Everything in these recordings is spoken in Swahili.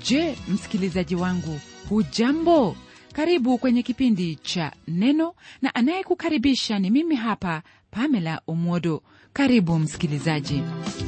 je msikilizaji wangu hujambo karibu kwenye kipindi cha neno na anayekukaribisha ni mimi hapa pamela omwodo karibu msikilizaji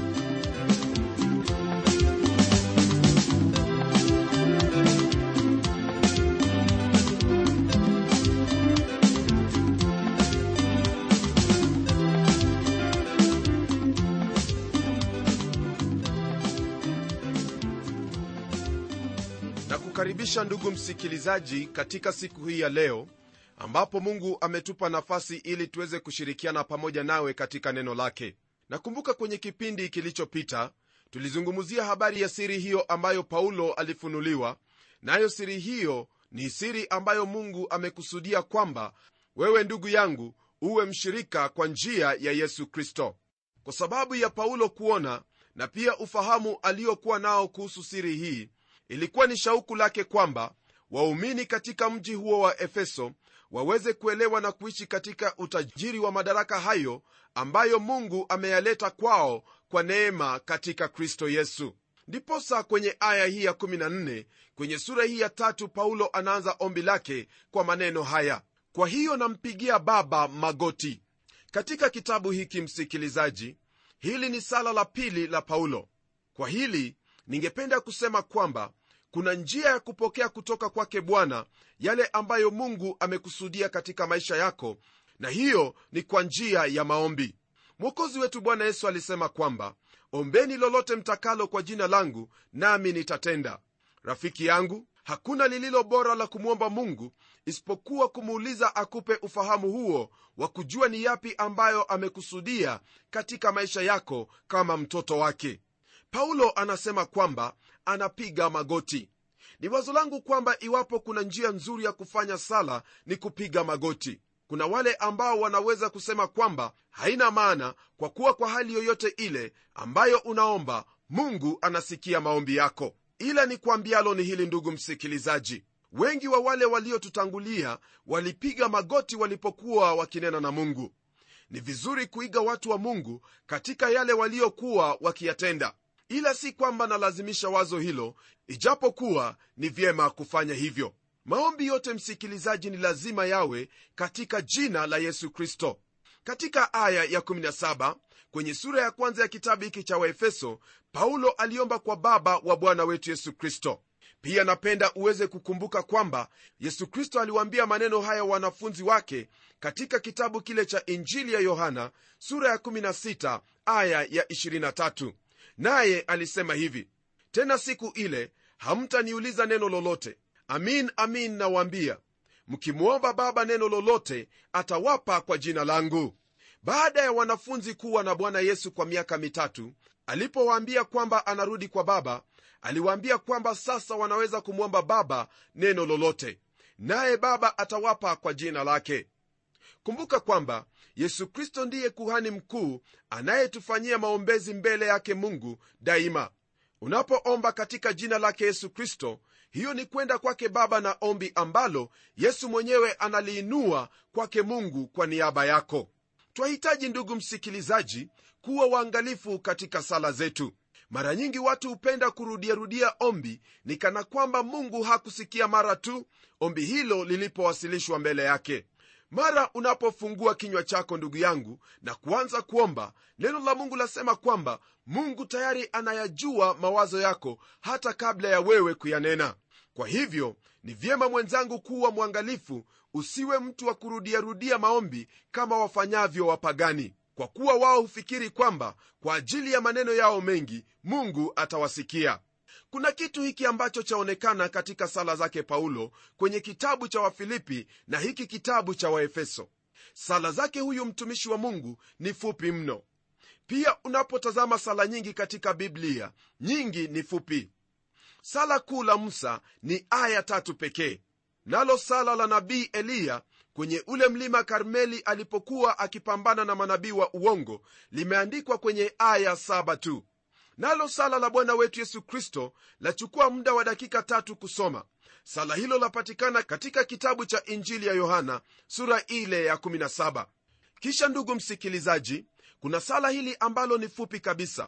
na kukaribisha ndugu msikilizaji katika siku hii ya leo ambapo mungu ametupa nafasi ili tuweze kushirikiana pamoja nawe katika neno lake nakumbuka kwenye kipindi kilichopita tulizungumzia habari ya siri hiyo ambayo paulo alifunuliwa nayo siri hiyo ni siri ambayo mungu amekusudia kwamba wewe ndugu yangu uwe mshirika kwa njia ya yesu kristo kwa sababu ya paulo kuona na pia ufahamu aliokuwa nao kuhusu siri hii ilikuwa ni shauku lake kwamba waumini katika mji huo wa efeso waweze kuelewa na kuishi katika utajiri wa madaraka hayo ambayo mungu ameyaleta kwao kwa neema katika kristo yesu ndiposa kwenye aya hii ya 14 kwenye sura hii ya tatu paulo anaanza ombi lake kwa maneno haya kwa hiyo nampigia baba magoti katika kitabu hiki msikilizaji hili ni sala la pili la paulo kwa hili ningependa kusema kwamba kuna njia ya kupokea kutoka kwake bwana yale ambayo mungu amekusudia katika maisha yako na hiyo ni kwa njia ya maombi mwokozi wetu bwana yesu alisema kwamba ombeni lolote mtakalo kwa jina langu nami nitatenda rafiki yangu hakuna lililo bora la kumwomba mungu isipokuwa kumuuliza akupe ufahamu huo wa kujua ni yapi ambayo amekusudia katika maisha yako kama mtoto wake paulo anasema kwamba anapiga magoti ni wazo langu kwamba iwapo kuna njia nzuri ya kufanya sala ni kupiga magoti kuna wale ambao wanaweza kusema kwamba haina maana kwa kuwa kwa hali yoyote ile ambayo unaomba mungu anasikia maombi yako ila ni kwambialo ni hili ndugu msikilizaji wengi wa wale waliotutangulia walipiga magoti walipokuwa wakinena na mungu ni vizuri kuiga watu wa mungu katika yale waliokuwa wakiyatenda ila si kwamba nalazimisha wazo hilo ijapokuwa ni vyema kufanya hivyo maombi yote msikilizaji ni lazima yawe katika jina la yesu kristo katika aya ya 17 kwenye sura ya kwanza ya kitabu hiki cha waefeso paulo aliomba kwa baba wa bwana wetu yesu kristo pia napenda uweze kukumbuka kwamba yesu kristo aliwaambia maneno haya wanafunzi wake katika kitabu kile cha injili ya yohana sura ya 16 aya ya 23 naye alisema hivi tena siku ile hamtaniuliza neno lolote amin amin nawaambia mkimwomba baba neno lolote atawapa kwa jina langu baada ya wanafunzi kuwa na bwana yesu kwa miaka mitatu alipowaambia kwamba anarudi kwa baba aliwaambia kwamba sasa wanaweza kumwomba baba neno lolote naye baba atawapa kwa jina lake kumbuka kwamba yesu kristo ndiye kuhani mkuu anayetufanyia maombezi mbele yake mungu daima unapoomba katika jina lake yesu kristo hiyo ni kwenda kwake baba na ombi ambalo yesu mwenyewe analiinua kwake mungu kwa niaba yako twahitaji ndugu msikilizaji kuwa waangalifu katika sala zetu mara nyingi watu hupenda kurudiarudia ombi ni kana kwamba mungu hakusikia mara tu ombi hilo lilipowasilishwa mbele yake mara unapofungua kinywa chako ndugu yangu na kuanza kuomba neno la mungu lasema kwamba mungu tayari anayajua mawazo yako hata kabla ya wewe kuyanena kwa hivyo ni vyema mwenzangu kuwa mwangalifu usiwe mtu wa kurudiarudia maombi kama wafanyavyo wapagani kwa kuwa wao hufikiri kwamba kwa ajili ya maneno yao mengi mungu atawasikia kuna kitu hiki ambacho chaonekana katika sala zake paulo kwenye kitabu cha wafilipi na hiki kitabu cha waefeso sala zake huyu mtumishi wa mungu ni fupi mno pia unapotazama sala nyingi katika biblia nyingi ni fupi sala kuu la musa ni aya tatu pekee nalo sala la nabii eliya kwenye ule mlima karmeli alipokuwa akipambana na manabii wa uongo limeandikwa kwenye aya saba tu nalo sala la bwana wetu yesu kristo lachukua muda wa dakika tatu kusoma sala hilo lapatikana katika kitabu cha injili ya yohana sura ile ya 17 kisha ndugu msikilizaji kuna sala hili ambalo ni fupi kabisa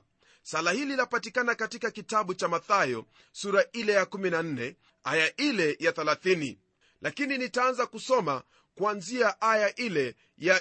sala hili lapatikana katika kitabu cha mathayo sura ile ya 14 aya ile ya 30 lakini nitaanza kusoma kuanzia aya ile ya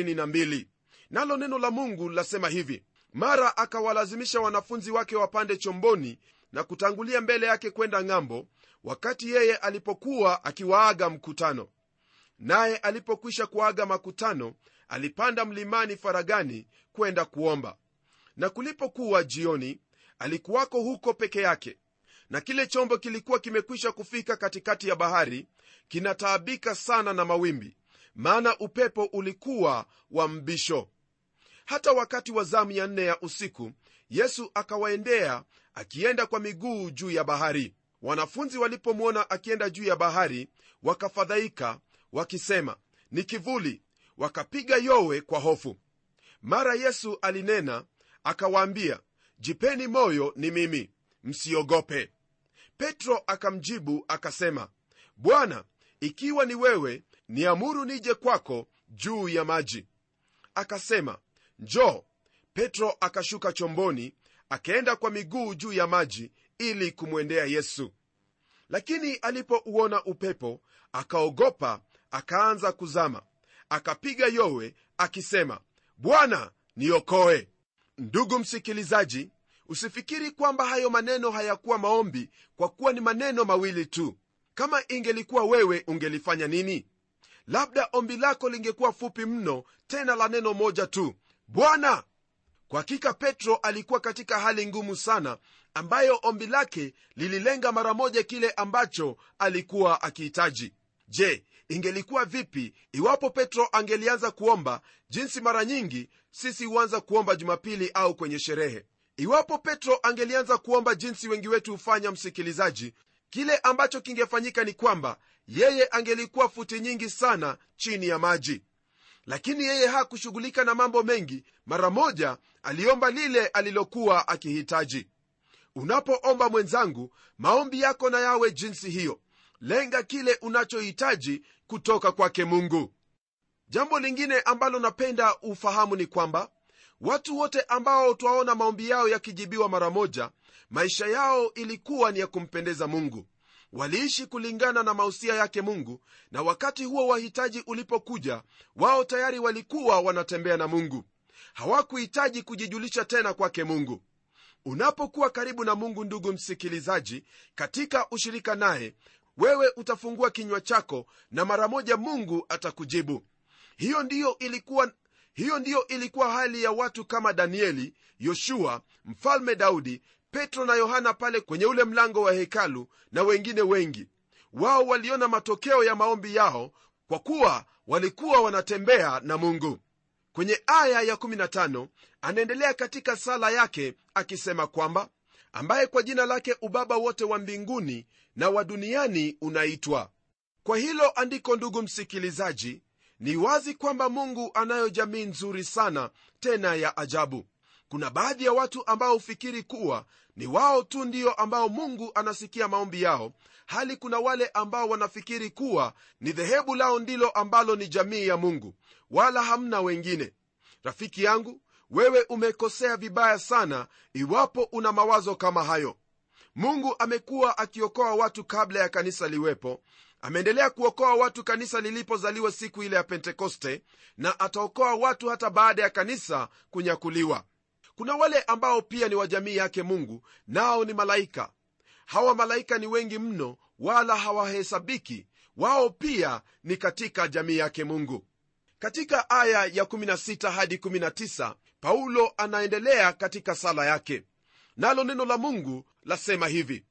22 nalo neno la mungu lasema hivi mara akawalazimisha wanafunzi wake wapande chomboni na kutangulia mbele yake kwenda ng'ambo wakati yeye alipokuwa akiwaaga mkutano naye alipokwisha kuaga makutano alipanda mlimani faragani kwenda kuomba na kulipokuwa jioni alikuwako huko peke yake na kile chombo kilikuwa kimekwisha kufika katikati ya bahari kinataabika sana na mawimbi maana upepo ulikuwa wa mbisho hata wakati wa zamu ya nne ya usiku yesu akawaendea akienda kwa miguu juu ya bahari wanafunzi walipomwona akienda juu ya bahari wakafadhaika wakisema ni kivuli wakapiga yowe kwa hofu mara yesu alinena akawaambia jipeni moyo ni mimi msiogope petro akamjibu akasema bwana ikiwa ni wewe niamuru nije kwako juu ya maji akasema njoo petro akashuka chomboni akaenda kwa miguu juu ya maji ili kumwendea yesu lakini alipouona upepo akaogopa akaanza kuzama akapiga yowe akisema bwana niokoe ndugu msikilizaji usifikiri kwamba hayo maneno hayakuwa maombi kwa kuwa ni maneno mawili tu kama ingelikuwa wewe ungelifanya nini labda ombi lako lingekuwa fupi mno tena la neno moja tu bwana kwa hakika petro alikuwa katika hali ngumu sana ambayo ombi lake lililenga mara moja kile ambacho alikuwa akihitaji je ingelikuwa vipi iwapo petro angelianza kuomba jinsi mara nyingi sisi huanza kuomba jumapili au kwenye sherehe iwapo petro angelianza kuomba jinsi wengi wetu hufanya msikilizaji kile ambacho kingefanyika ni kwamba yeye angelikuwa futi nyingi sana chini ya maji lakini yeye hakushughulika na mambo mengi mara moja aliomba lile alilokuwa akihitaji unapoomba mwenzangu maombi yako na yawe jinsi hiyo lenga kile unachohitaji kutoka kwake mungu jambo lingine ambalo napenda ufahamu ni kwamba watu wote ambao twaona maombi yao yakijibiwa mara moja maisha yao ilikuwa ni ya kumpendeza mungu waliishi kulingana na mausia yake mungu na wakati huo wahitaji ulipokuja wao tayari walikuwa wanatembea na mungu hawakuhitaji kujijulisha tena kwake mungu unapokuwa karibu na mungu ndugu msikilizaji katika ushirika naye wewe utafungua kinywa chako na mara moja mungu atakujibu hiyo ndiyo ilikuwa hiyo ndiyo ilikuwa hali ya watu kama danieli yoshua mfalme daudi petro na yohana pale kwenye ule mlango wa hekalu na wengine wengi wao waliona matokeo ya maombi yao kwa kuwa walikuwa wanatembea na mungu kwenye aya ya15 anaendelea katika sala yake akisema kwamba ambaye kwa jina lake ubaba wote wa mbinguni na wa duniani unaitwa kwa hilo andiko ndugu msikilizaji ni wazi kwamba mungu anayo jamii nzuri sana tena ya ajabu kuna baadhi ya watu ambao hufikiri kuwa ni wao tu ndio ambao mungu anasikia maombi yao hali kuna wale ambao wanafikiri kuwa ni dhehebu lao ndilo ambalo ni jamii ya mungu wala hamna wengine rafiki yangu wewe umekosea vibaya sana iwapo una mawazo kama hayo mungu amekuwa akiokoa watu kabla ya kanisa liwepo ameendelea kuokoa watu kanisa lilipozaliwa siku ile ya pentekoste na ataokoa watu hata baada ya kanisa kunyakuliwa kuna wale ambao pia ni wa jamii yake mungu nao ni malaika hawa malaika ni wengi mno wala hawahesabiki wao pia ni katika jamii yake mungu katika aya ya 16 hadi 19 paulo anaendelea katika sala yake nalo neno la mungu lasema hivi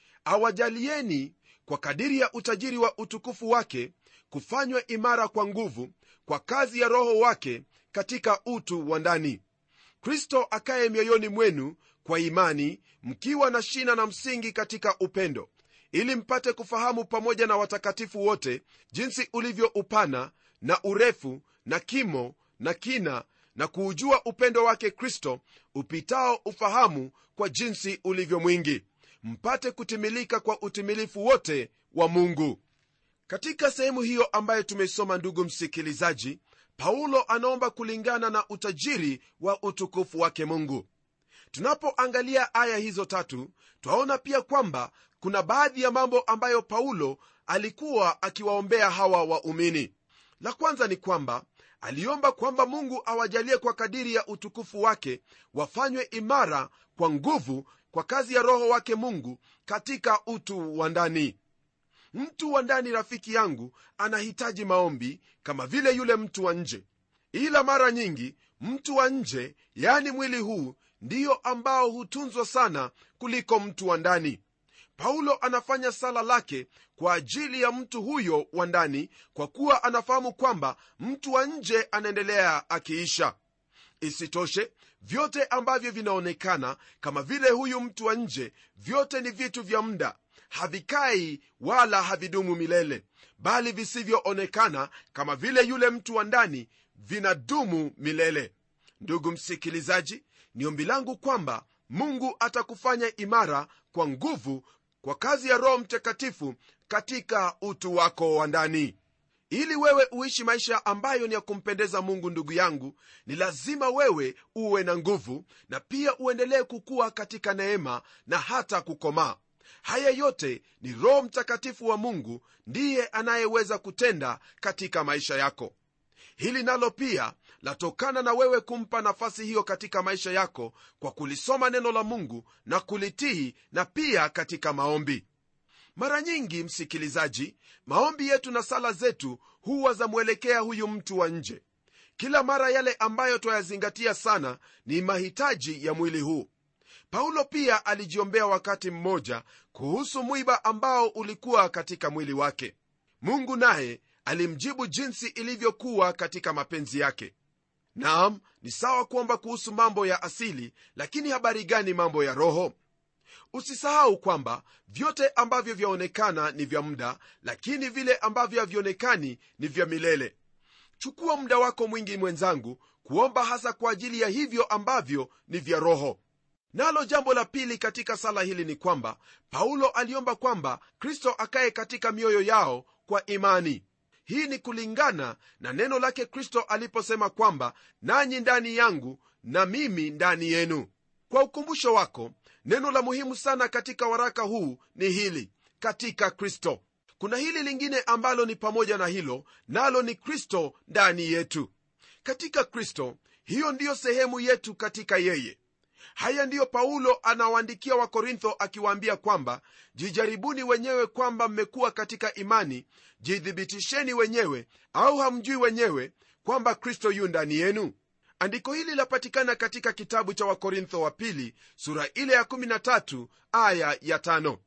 awajalieni kwa kadiri ya utajiri wa utukufu wake kufanywa imara kwa nguvu kwa kazi ya roho wake katika utu wa ndani kristo akaye mioyoni mwenu kwa imani mkiwa na shina na msingi katika upendo ili mpate kufahamu pamoja na watakatifu wote jinsi ulivyo upana na urefu na kimo na kina na kuujua upendo wake kristo upitao ufahamu kwa jinsi ulivyo mwingi mpate kutimilika kwa utimilifu wote wa mungu katika sehemu hiyo ambayo tumeisoma ndugu msikilizaji paulo anaomba kulingana na utajiri wa utukufu wake mungu tunapoangalia aya hizo tatu twaona pia kwamba kuna baadhi ya mambo ambayo paulo alikuwa akiwaombea hawa waumini la kwanza ni kwamba aliomba kwamba mungu awajalie kwa kadiri ya utukufu wake wafanywe imara kwa nguvu kwa kazi ya roho wake mungu katika utu wa ndani mtu wa ndani rafiki yangu anahitaji maombi kama vile yule mtu wa nje ila mara nyingi mtu wa nje yani mwili huu ndiyo ambao hutunzwa sana kuliko mtu wa ndani paulo anafanya sala lake kwa ajili ya mtu huyo wa ndani kwa kuwa anafahamu kwamba mtu wa nje anaendelea akiisha isitoshe vyote ambavyo vinaonekana kama vile huyu mtu wa nje vyote ni vitu vya muda havikai wala havidumu milele bali visivyoonekana kama vile yule mtu wa ndani vinadumu milele ndugu msikilizaji ni ombi langu kwamba mungu atakufanya imara kwa nguvu kwa kazi ya roho mtakatifu katika utu wako wa ndani ili wewe uishi maisha ambayo ni ya kumpendeza mungu ndugu yangu ni lazima wewe uwe na nguvu na pia uendelee kukua katika neema na hata kukomaa haya yote ni roho mtakatifu wa mungu ndiye anayeweza kutenda katika maisha yako hili nalo pia latokana na wewe kumpa nafasi hiyo katika maisha yako kwa kulisoma neno la mungu na kulitii na pia katika maombi mara nyingi msikilizaji maombi yetu na sala zetu huwa zamwelekea huyu mtu wa nje kila mara yale ambayo twayazingatia sana ni mahitaji ya mwili huu paulo pia alijiombea wakati mmoja kuhusu mwiba ambao ulikuwa katika mwili wake mungu naye alimjibu jinsi ilivyokuwa katika mapenzi yake naam ni sawa kuomba kuhusu mambo ya asili lakini habari gani mambo ya roho usisahau kwamba vyote ambavyo vyaonekana ni vya muda lakini vile ambavyo havionekani ni vya milele chukua muda wako mwingi mwenzangu kuomba hasa kwa ajili ya hivyo ambavyo ni vya roho nalo jambo la pili katika sala hili ni kwamba paulo aliomba kwamba kristo akaye katika mioyo yao kwa imani hii ni kulingana na neno lake kristo aliposema kwamba nanyi ndani yangu na mimi ndani yenu kwa ukumbusho wako neno la muhimu sana katika waraka huu ni hili katika kristo kuna hili lingine ambalo ni pamoja na hilo nalo ni kristo ndani yetu katika kristo hiyo ndiyo sehemu yetu katika yeye haya ndiyo paulo anawaandikia wakorintho akiwaambia kwamba jijaribuni wenyewe kwamba mmekuwa katika imani jithibitisheni wenyewe au hamjui wenyewe kwamba kristo yu ndani yenu andiko hili lapatikana katika kitabu cha wakorintho wa pili sura ile ya 13 aya ya 5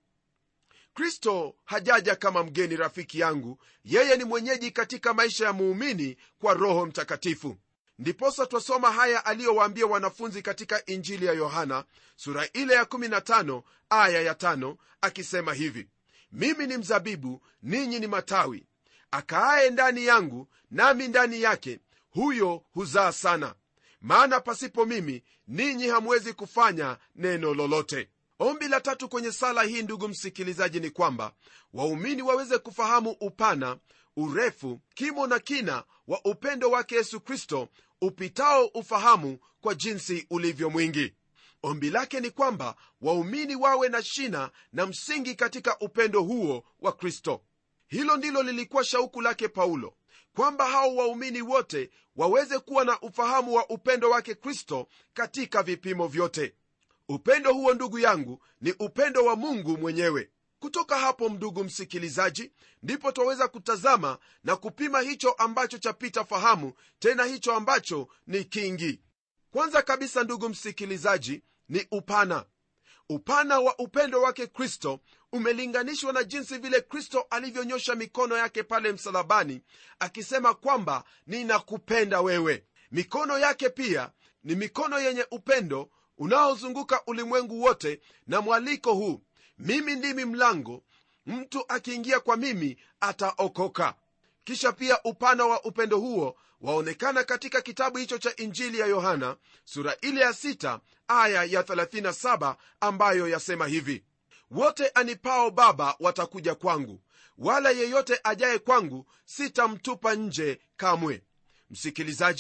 kristo hajaja kama mgeni rafiki yangu yeye ni mwenyeji katika maisha ya muumini kwa roho mtakatifu ndiposa twasoma haya aliyowaambia wanafunzi katika injili ya yohana sura ile ya 15 aya ya 5 akisema hivi mimi ni mzabibu ninyi ni matawi akaaye ndani yangu nami ndani yake huyo huzaa sana maana pasipo mimi ninyi hamwezi kufanya neno lolote ombi la tatu kwenye sala hii ndugu msikilizaji ni kwamba waumini waweze kufahamu upana urefu kimo na kina wa upendo wake yesu kristo upitao ufahamu kwa jinsi ulivyo mwingi ombi lake ni kwamba waumini wawe na shina na msingi katika upendo huo wa kristo hilo ndilo lilikuwa shauku lake paulo kwamba hao waumini wote waweze kuwa na ufahamu wa upendo wake kristo katika vipimo vyote upendo huo ndugu yangu ni upendo wa mungu mwenyewe kutoka hapo ndugu msikilizaji ndipo twaweza kutazama na kupima hicho ambacho chapita fahamu tena hicho ambacho ni kingi kwanza kabisa ndugu msikilizaji ni upana upana wa upendo wake kristo umelinganishwa na jinsi vile kristo alivyonyosha mikono yake pale msalabani akisema kwamba ninakupenda wewe mikono yake pia ni mikono yenye upendo unaozunguka ulimwengu wote na mwaliko huu mimi ndimi mlango mtu akiingia kwa mimi ataokoka kisha pia upana wa upendo huo waonekana katika kitabu hicho cha injili ya yohana sura ile ya 6 aya ya 37 ambayo yasema hivi wote anipao baba watakuja kwangu wala yeyote ajaye kwangu sitamtupa nje kamwe msikilizaji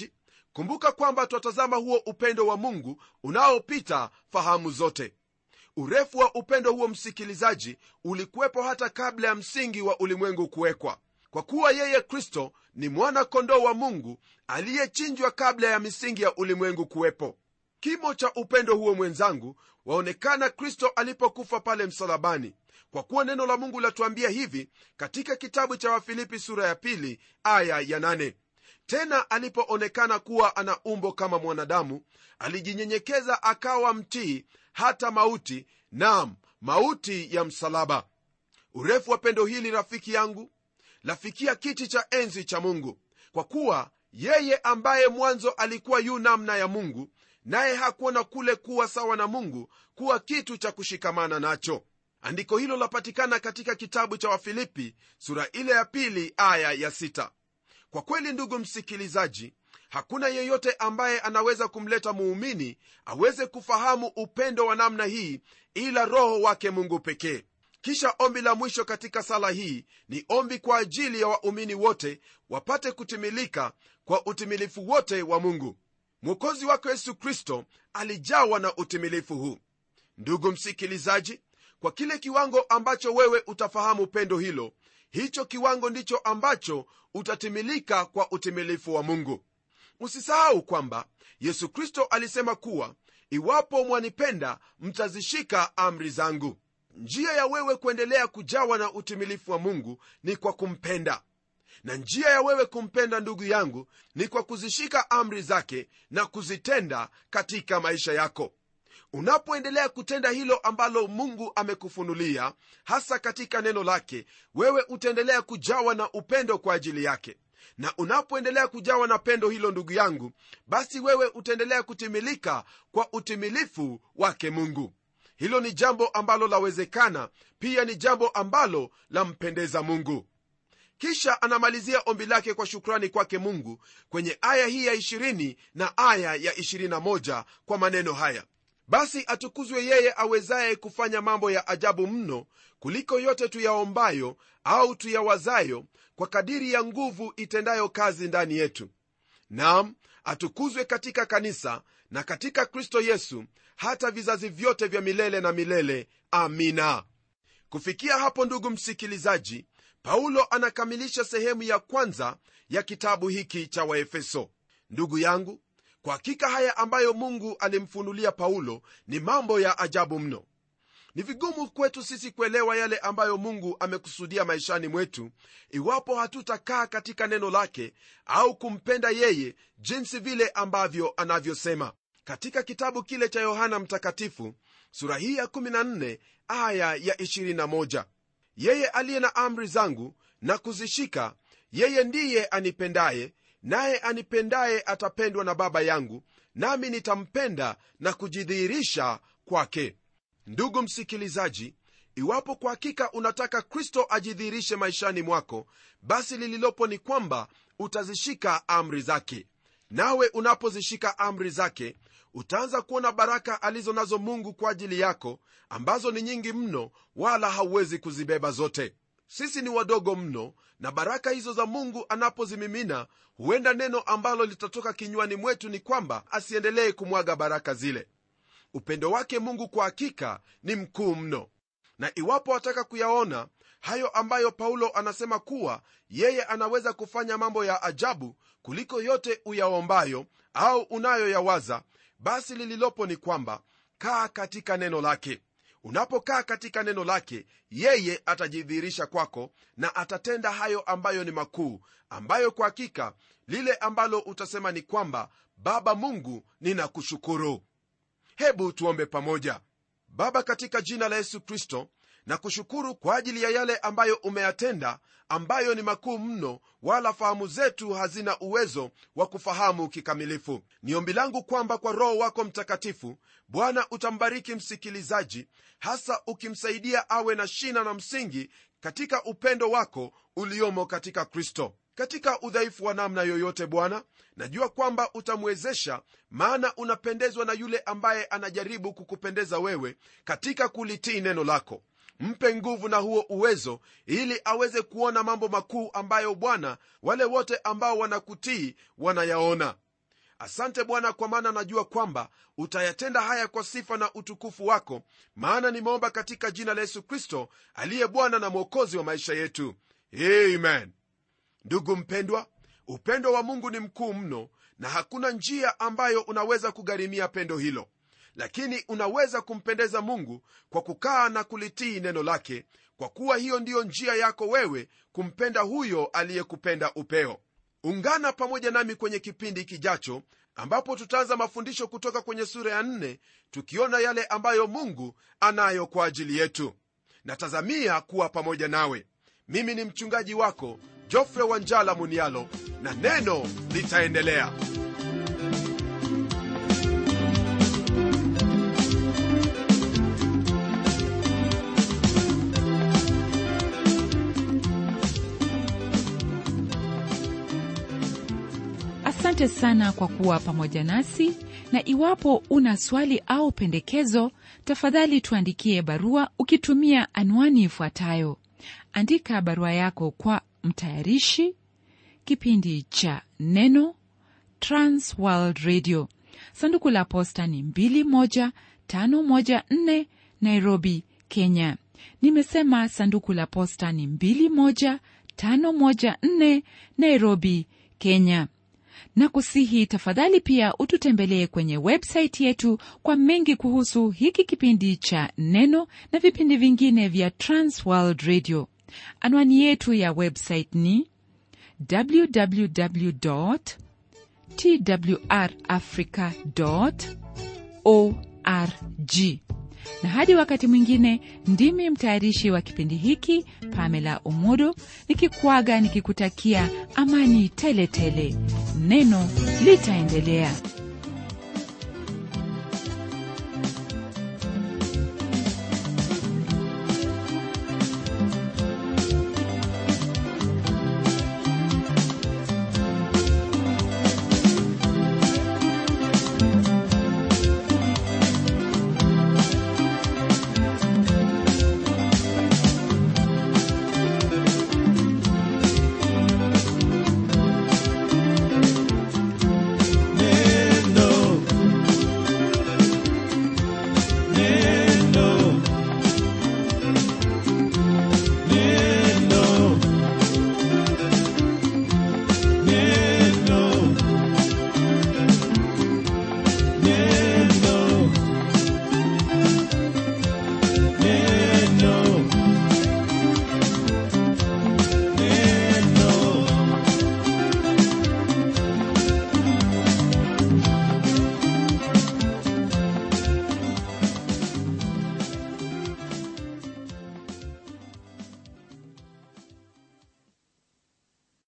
kumbuka kwamba twatazama huo upendo wa mungu unaopita fahamu zote urefu wa upendo huo msikilizaji ulikuwepo hata kabla ya msingi wa ulimwengu kuwekwa kwa kuwa yeye kristo ni mwana kondoo wa mungu aliyechinjwa kabla ya misingi ya ulimwengu kuwepo kimo cha upendo huo mwenzangu waonekana kristo alipokufa pale msalabani kwa kuwa neno la mungu latuambia hivi katika kitabu cha wafilipi sura ya pili aya ya nane tena alipoonekana kuwa ana umbo kama mwanadamu alijinyenyekeza akawa mtii hata mauti nam mauti ya msalaba urefu wa pendo hili rafiki yangu lafikia kiti cha enzi cha mungu kwa kuwa yeye ambaye mwanzo alikuwa yu namna ya mungu naye hakuona kule kuwa sawa na mungu kuwa kitu cha kushikamana nacho andiko hilo lapatikana katika kitabu cha wafilipi sura ile ya pili aya ya sita kwa kweli ndugu msikilizaji hakuna yeyote ambaye anaweza kumleta muumini aweze kufahamu upendo wa namna hii ila roho wake mungu pekee kisha ombi la mwisho katika sala hii ni ombi kwa ajili ya waumini wote wapate kutimilika kwa utimilifu wote wa mungu mwokozi wako yesu kristo alijawa na utimilifu huu ndugu msikilizaji kwa kile kiwango ambacho wewe utafahamu pendo hilo hicho kiwango ndicho ambacho utatimilika kwa utimilifu wa mungu usisahau kwamba yesu kristo alisema kuwa iwapo mwanipenda mtazishika amri zangu njia ya wewe kuendelea kujawa na utimilifu wa mungu ni kwa kumpenda na njia ya wewe kumpenda ndugu yangu ni kwa kuzishika amri zake na kuzitenda katika maisha yako unapoendelea kutenda hilo ambalo mungu amekufunulia hasa katika neno lake wewe utaendelea kujawa na upendo kwa ajili yake na unapoendelea kujawa na pendo hilo ndugu yangu basi wewe utaendelea kutimilika kwa utimilifu wake mungu hilo ni jambo ambalo lawezekana pia ni jambo ambalo lampendeza mungu kisha anamalizia ombi lake kwa shukrani kwake mungu kwenye aya hii ya 20 na aya ya 21 kwa maneno haya basi atukuzwe yeye awezaye kufanya mambo ya ajabu mno kuliko yote tuyaombayo au tuyawazayo kwa kadiri ya nguvu itendayo kazi ndani yetu nam atukuzwe katika kanisa na katika kristo yesu hata vizazi vyote vya milele na milele amina kufikia hapo ndugu msikilizaji paulo anakamilisha sehemu ya kwanza ya kitabu hiki cha waefeso ndugu yangu kwa hakika haya ambayo mungu alimfunulia paulo ni mambo ya ajabu mno ni vigumu kwetu sisi kuelewa yale ambayo mungu amekusudia maishani mwetu iwapo hatutakaa katika neno lake au kumpenda yeye jinsi vile ambavyo anavyosema katika kitabu kile cha yohana mtakatifu sura hii ya 14 aya ya 21 yeye aliye na amri zangu na kuzishika yeye ndiye anipendaye naye anipendaye atapendwa na baba yangu nami nitampenda na kujidhihirisha kwake ndugu msikilizaji iwapo kwa hakika unataka kristo ajidhihirishe maishani mwako basi lililopo ni kwamba utazishika amri zake nawe unapozishika amri zake utaanza kuona baraka alizo nazo mungu kwa ajili yako ambazo ni nyingi mno wala hauwezi kuzibeba zote sisi ni wadogo mno na baraka hizo za mungu anapozimimina huenda neno ambalo litatoka kinywani mwetu ni kwamba asiendelee kumwaga baraka zile upendo wake mungu kwa hakika ni mkuu mno na iwapo wataka kuyaona hayo ambayo paulo anasema kuwa yeye anaweza kufanya mambo ya ajabu kuliko yote uyaombayo au unayoyawaza basi lililopo ni kwamba kaa katika neno lake unapokaa katika neno lake yeye atajidhihirisha kwako na atatenda hayo ambayo ni makuu ambayo kwa hakika lile ambalo utasema ni kwamba baba mungu ninakushukuru hebu tuombe pamoja baba katika jina la yesu kristo na kushukuru kwa ajili ya yale ambayo umeyatenda ambayo ni makuu mno wala fahamu zetu hazina uwezo wa kufahamu kikamilifu ni ombi langu kwamba kwa roho wako mtakatifu bwana utambariki msikilizaji hasa ukimsaidia awe na shina na msingi katika upendo wako uliomo katika kristo katika udhaifu wa namna yoyote bwana najua kwamba utamwezesha maana unapendezwa na yule ambaye anajaribu kukupendeza wewe katika kulitii neno lako mpe nguvu na huo uwezo ili aweze kuona mambo makuu ambayo bwana wale wote ambao wanakutii wanayaona asante bwana kwa maana najua kwamba utayatenda haya kwa sifa na utukufu wako maana nimeomba katika jina la yesu kristo aliye bwana na mwokozi wa maisha yetu amen ndugu mpendwa upendo wa mungu ni mkuu mno na hakuna njia ambayo unaweza kugharimia pendo hilo lakini unaweza kumpendeza mungu kwa kukaa na kulitii neno lake kwa kuwa hiyo ndiyo njia yako wewe kumpenda huyo aliyekupenda upeo ungana pamoja nami kwenye kipindi kijacho ambapo tutaanza mafundisho kutoka kwenye sura ya nne tukiona yale ambayo mungu anayo kwa ajili yetu natazamia kuwa pamoja nawe mimi ni mchungaji wako jofre wanjala munialo na neno litaendelea asante sana kwa kuwa pamoja nasi na iwapo una swali au pendekezo tafadhali tuandikie barua ukitumia anwani ifuatayo andika barua yako kwa mtayarishi kipindi cha neno transworld radio sanduku la posta ni 21514 nairobi kenya nimesema sanduku la posta ni 21514 nairobi kenya na kusihi tafadhali pia ututembelee kwenye websaiti yetu kwa mengi kuhusu hiki kipindi cha neno na vipindi vingine vya transworld radio anwani yetu ya website ni www twrafrica org na hadi wakati mwingine ndimi mtayarishi wa kipindi hiki pamela umodo nikikwaga nikikutakia amani tele tele neno litaendelea